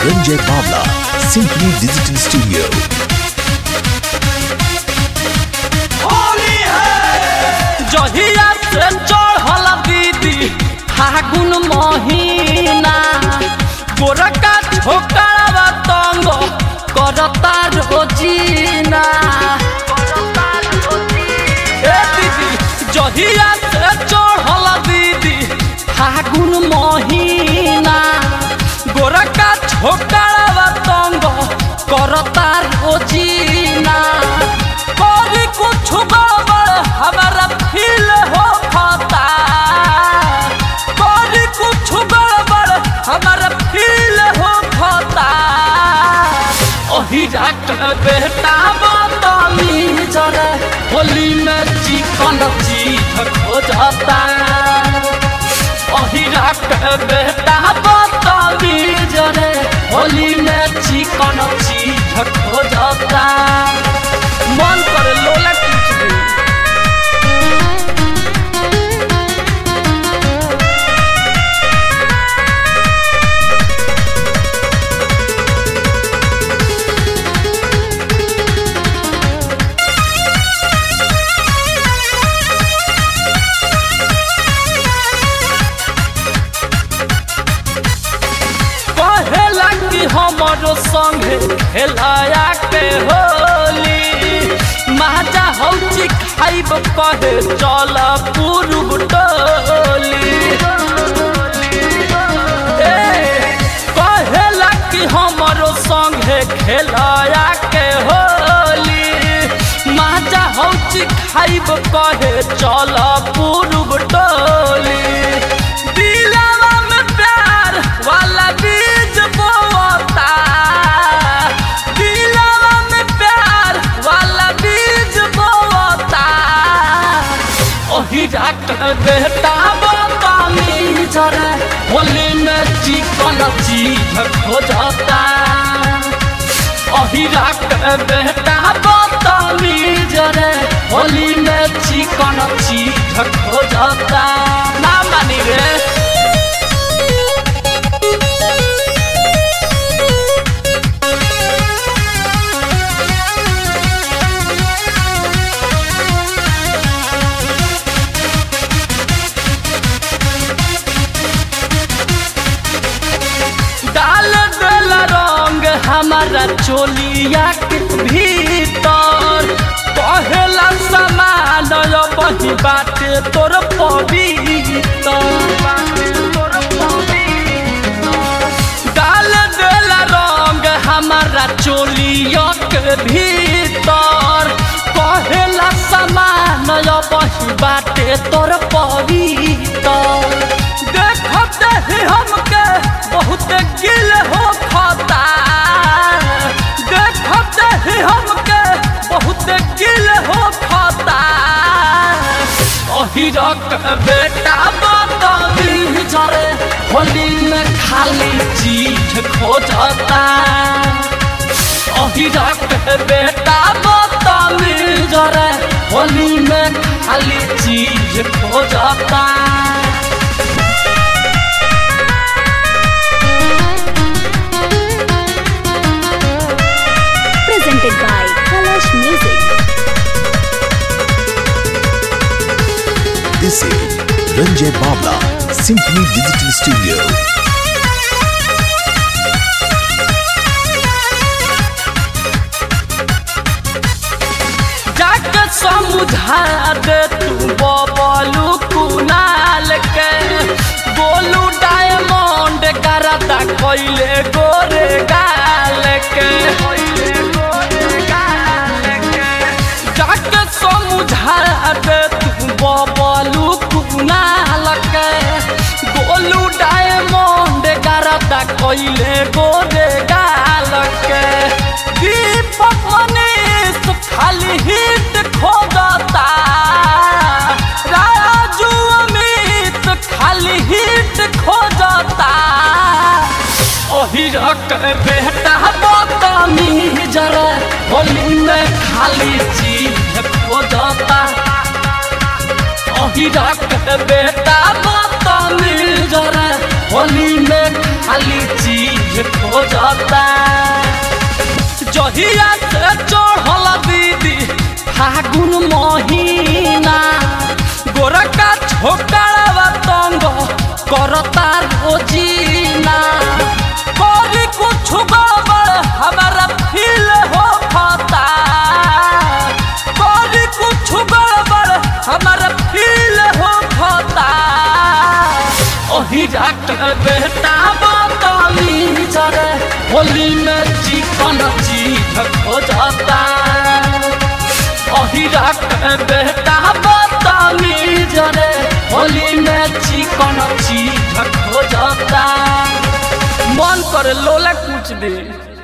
Ranjay Bhavla, Simply Digital Studio. जहिया से चढ़ल दीदी फागुन महीना गोरका छोकरवा तंग करता रोजीना ए दीदी जहिया से चढ़ल दीदी फागुन महीना गोरका छोकरवा तंग करता रोजीना करी कुछ गड़बड़ हमारा फील हो खाता करी कुछ गड़बड़ हमारा फील हो खाता ओही डॉक्टर बेटा बताली जरा होली में चिकन चीज खो जाता ओही डॉक्टर बेटा बताली जरा होली में चिकन चीज खो जाता मन करे लोला कुछ भी कहेला कि हमारो संगे खेलाया के होली माजा हौची खाइब कहे चल पूर्व टोली ए, कहेला कि हमारो संगे खेलाया के होली माजा हौची खाइब कहे चल पूर्व टोली दिलवा में प्यार वाला बीज बोता दिलवा में प्यार वाला बीज बोता ओही डॉक्टर बेटा बतामी जरा होली में चिकन चीज खो जाता ओही डॉक्टर बेटा बतामी जरा होली में चिकन चीज खो जाता ना मानी रे डाल दिल रंग हमारा चोलिया के भीतर पहला समान बही बाटे तोर पवित्र डाल दिल रंग हमारा चोलिया के भीतर पहला समान बही बाटे तोर पवित्र देखते ही हमके बहुत गिल हो खाता देखते ही हमके बहुत गिल हो खाता ओही रक बेटा बताली जरे होली में खाली चीज खो जाता ओही रक बेटा बताली जरे होली में खाली चीज खो जाता presented by Kalash Music. This is Ranjay Bhavla, Simply Digital Studio. जाके समझा दे तू बबलू कुनाल के बोलू डायमंड करता कोइले गोरे गाल के जाके समझा दे तू बबलू कुनाल के बोलू डायमंड करता कोइले गोरे गाल के दीपक मनीष खाली हिट खोजता राजू अमित खाली हिट खोजता ओही रक बेटा बतामी जरा होली में खाली चीज खोजता ओही रक बेटा बतामी जरा होली में खाली चीज खोजता जहिया से चढ़ल दीदी फागुन महीना गोरका छोकरावा तंग करता रोजीना कभी कुछ गड़बड़ हमारा फील हो खाता कभी कुछ गड़बड़ हमारा फील हो खाता ओही डॉक्टर बेटा बताली जरे होली में चिकन चीज खोजता ओही डॉक्टर बेटा बताली जरे होली में चिकन चीज खोजता मन करे लोला कुछ दे